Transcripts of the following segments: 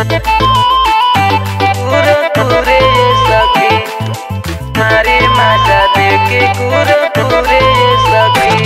कुरकुरे सखी मारे माझा देखे कुरकुरे सखी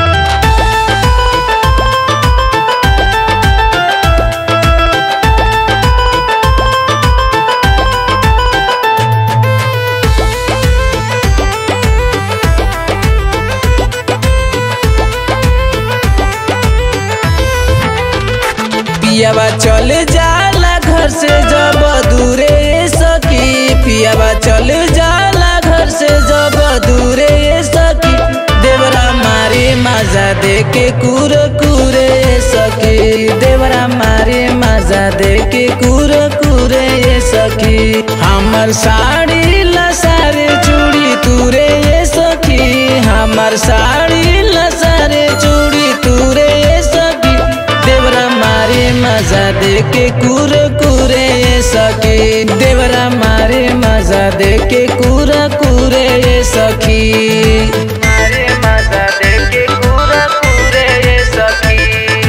पियावा चल जाला घर से जब दूरे सखी पियावा चल जाला घर से जब दूरे सखी देवरा मारे मजा देके कुर कुरे सखी देवरा मारे मजा देके कुर कुरे सखी हमर साड़ी लसारे चूड़ी तुरे सखी हमर साड़ी लसारे चूड़ी तुरे सखी देवरा मारे मजा देके कुर कुरे सखी देवरा मारे मजा देके कुर कुरे सखी मारे मजा देके कुर कुरे सखी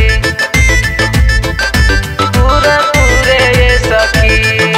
कुर कुरे सखी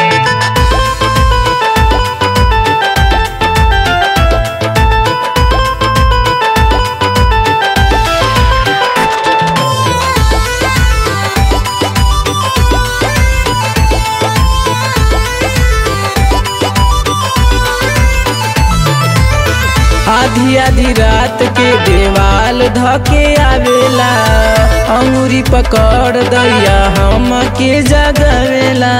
आधी आधी रात के देवाल धके आवेला अंगूरी पकड़ दैया हम के जगवेला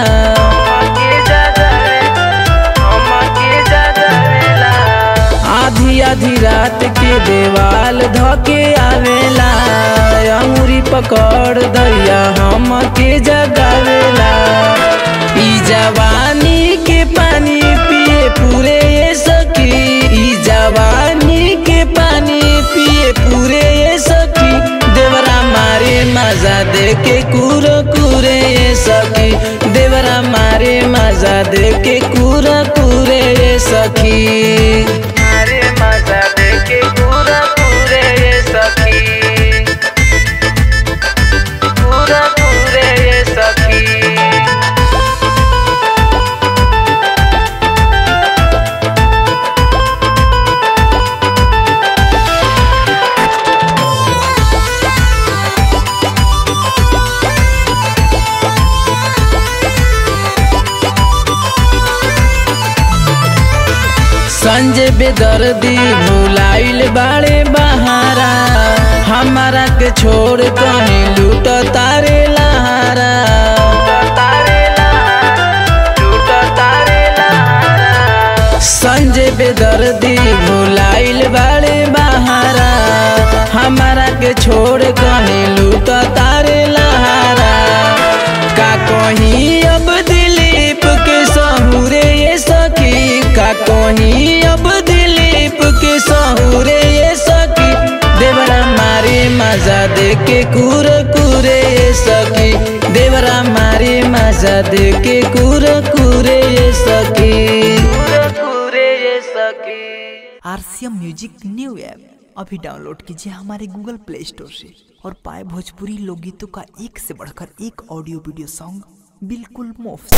आधी आधी रात के देवाल धके आवेला अंगूरी पकड़ दैया हम के जगावेला ई जवानी के पानी पिए पूरे सखी ई जवानी के पानी पिए पूरे सखी देवरा मारे मजा देके कुर कुरे सखी देवरा मारे मजा देके कुर कुरे सखी मारे मजा देके कुर कुरे सखी कुर कुरे सखी संजय बेदर्दी भुलाइल बाड़े बहारा हमारा के छोड़ कहीं लूट तारे लहारा संजय बेदर्दी भुलाइल बाड़े बहारा हमारा के छोड़ कहीं लूट तारे लहारा का कहीं अब दिलीप के सहुरे ये सखी का कहीं अब दिलीप के सहुरे ये सखी देवरा मारे मजा देके कुर कुरे ये सखी देवरा मारे मजा देके कुर कुरे ये सखी कुरे ये सखी आरसीएम म्यूजिक न्यू ऐप अभी डाउनलोड कीजिए हमारे गूगल प्ले स्टोर से और पाए भोजपुरी लोकगीतों का एक से बढ़कर एक ऑडियो वीडियो सॉन्ग बिल्कुल मुफ्त